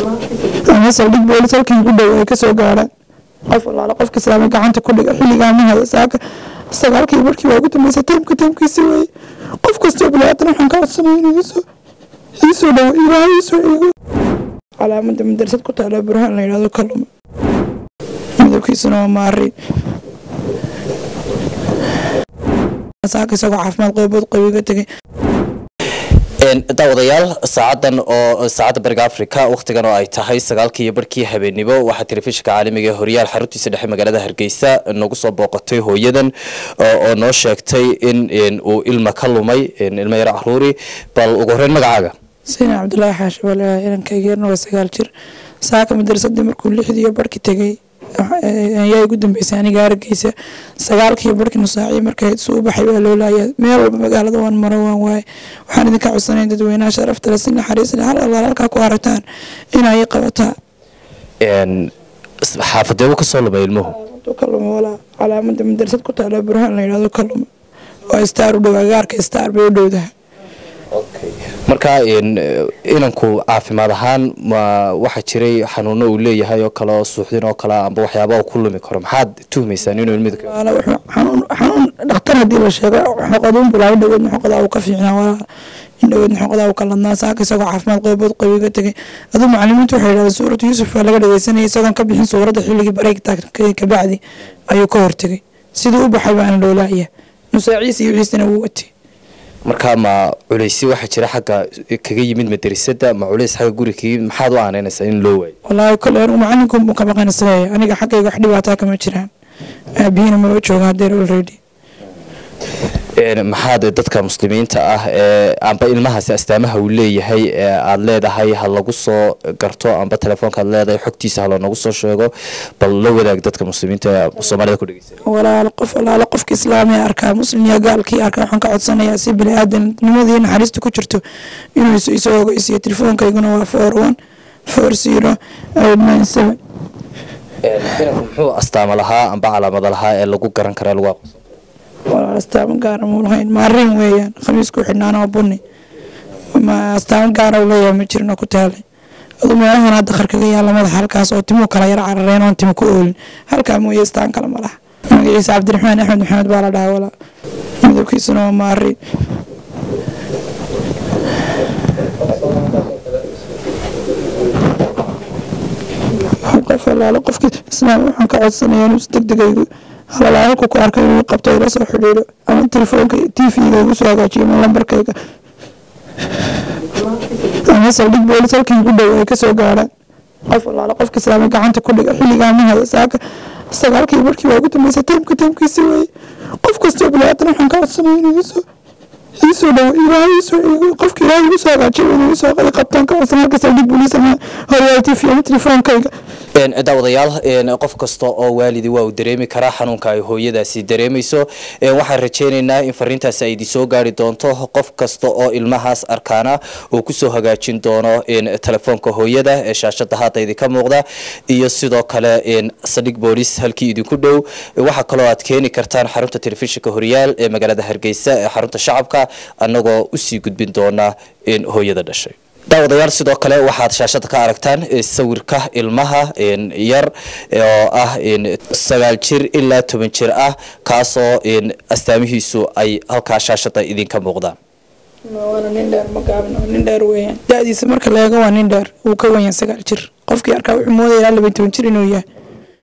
ama saldhig boolis halkii ugu dhow ay kasoo gaadhaan qof walaalo qofka islaamay gacanta ku dhiga xilligaa ma haya saaka sagaalkii markii waa ugu dambeysay taymka taymkiisi weeye qof kastoo bilaadan waxaan ka codsanaya inuu iisoo iisoo dhawo ilaahay iisoo eego calaamada madrasad ku taala burhaan la yidhahdo kalluuma midabkiisuna waa maari saaka isagoo caafimaad qeybood qabiga tegay daawadayaal saacadan oo saacadda bariga africa wakhtigan oo ay tahay sagaalkii iyo barhkii habeenimo waxaa telefishinka caalamiga ee horyaal xaruntiisa dhexe magaalada hargeysa nagu soo booqatay hooyadan oo noo sheegtay in uu ilma ka lumay ilmo yaro caruuri bal ugu horeyn magacaaga sina cabdulaahi xaashi walaah inankayga yarna waa sagaal jir saaka madrasadii markuu lixdii iyo barhki tegay ayaa ugu dambeysay aniga arageysa sagaalkii barhkii nusaaciyo markay suu u baxay waa loo laayaa meel walba magaalada waan maro waan waaye waxaan idinka codsanayn dadweynaha sharafta le si naxariis le hal allaal halkaa ku arataan inay qabataa xaafadee uu kasoo lumay ilmuhu kaluma walaa calaamada madrasad ku taala burhaan la yidhahdo kaluma waa staar u dhow agaarka staar bay u dhowdaha marka inanku caafimaad ahaan ma waxaa jiray xanuuno uu leeyahay oo kale oo suuxdin oo kale amba waxyaaba uu ku lumi karo maxaad tuhmaysaan inuu ilmida xanuun dhakhtar haddii la sheego xoqaduun bulaa indhawood xoqadaa uu ka fiicnaa walaa indhawood xoqadaa uu ka ladnaa saaka isagoo caafimaad qeybood qabiga tegay aduu macalimiintu waxay yidhahdeen suuratu yuusuf baa laga dhageysanayay isagoon ka bixin suuradda xilligii bareegta kabacdi ayuu ka hortegay siduu u baxay baana loolaaya nusaaciis iyo wixiisana wuu watay marka ma culeysi waxaa jira xagga kaga yimid madrasada ma culeys xagga guri kaga yimid maxaad u aaneynaysaa in loo waayo wallaahi kole anigu macalinka buu ka baqanasleeya aniga xaggayga wax dhibaataa kama jiraan aabihina maba jooga hadeer already maxaad dadka muslimiinta ah ee amba ilmahaasi astaamaha uu leeyahay aada leedahay ha lagu soo garto amba telefoonka aad leedahay xogtiisa ha loonagu soo sheego bal la wadaag dadka muslimiinta ee soomaalida ku dhegeysa walaalo qof walaalo qofka islaamiga arkaa muslim iyo gaalkii arkaa waxaan ka codsanayaa si bini aadamnimadii naxariista ku jirto inuu isoo ogeysiyo telefoonkayguna waa four one four zero eight nine seven inanku muxuu astaama lahaa amba calaamada lahaa ee lagu garan kara lagu aqoonsan walaal astaamo gaara muu lahayn maarin weeyaan khamiisku xidhnaana waa bunni ma astaamo gaara uu leeyahay ma jirin oo ku taalay aduu meelahan hadda qarkaga yaalla madaxa halkaas oo timuu kala yar carareen oon timo ku oolin halkaa mooye astaan kale ma laha magaciisa cabdiraxmaan axmed maxamed baa la dhahaa walaa midabkiisuna waa maari qof walaalo qofkii islaam waxaan ka codsanayaa inuu si degdegaygu halala halku ku arkay inuu qabto ila soo xidhiidho ama telefoonka t v-ga igu soo hagaajiyo ama lambarkayga ama saldhig boolis halkii ugu dhow ay kasoo gaadhaan qof walaalo qofka islaamay gacanta ku dhiga xilligaa ma haya saaka sagaalkii markii waa ugu dambeysay taymka taymkiisi weeye qof kastoo bilaadan waxaan ka codsanaya inuu iisoo iisoo dhawo ilaahay iisoo eego qofka ilaahay igu soo hagaajiyo inuu iisoo qadi qabtaan ka codsan halka saldhig boolis ama horyaal t v ama telefoonkayga daawadayaal qof kasta oo waalidi waa uu dareemi karaa xanuunka ay hooyadaasi dareemayso waxaan rajeynaynaa in fariintaasi ay idin soo gaari doonto qof kasta oo ilmahaas arkaana uu kusoo hagaajin doono telefoonka hooyada ee shaashada hadda idinka muuqda iyo sidoo kale saldhig boolis halkii idinku dhow waxaa kaloo aad keeni kartaan xarunta telefishinka horyaal ee magaalada hargeysa ee xarunta shacabka annagoo usii gudbin doona hooyada dhashay daawadayaal sidoo kale waxaad shaashada ka aragtaan sawirka ilmaha yar oo ah sagaal jir ilaa toban jir ah kaasoo astaamihiisu ay halkaa shaashada idinka muuqdaan waana nin dheer ma gaabna nin dheer weeyaan da-diisa marka la eego waa nin dheer wuu ka wenyaa sagaal jir qofkii arkaa wuxuu moodaya ilaa laban toban jir inuu yahay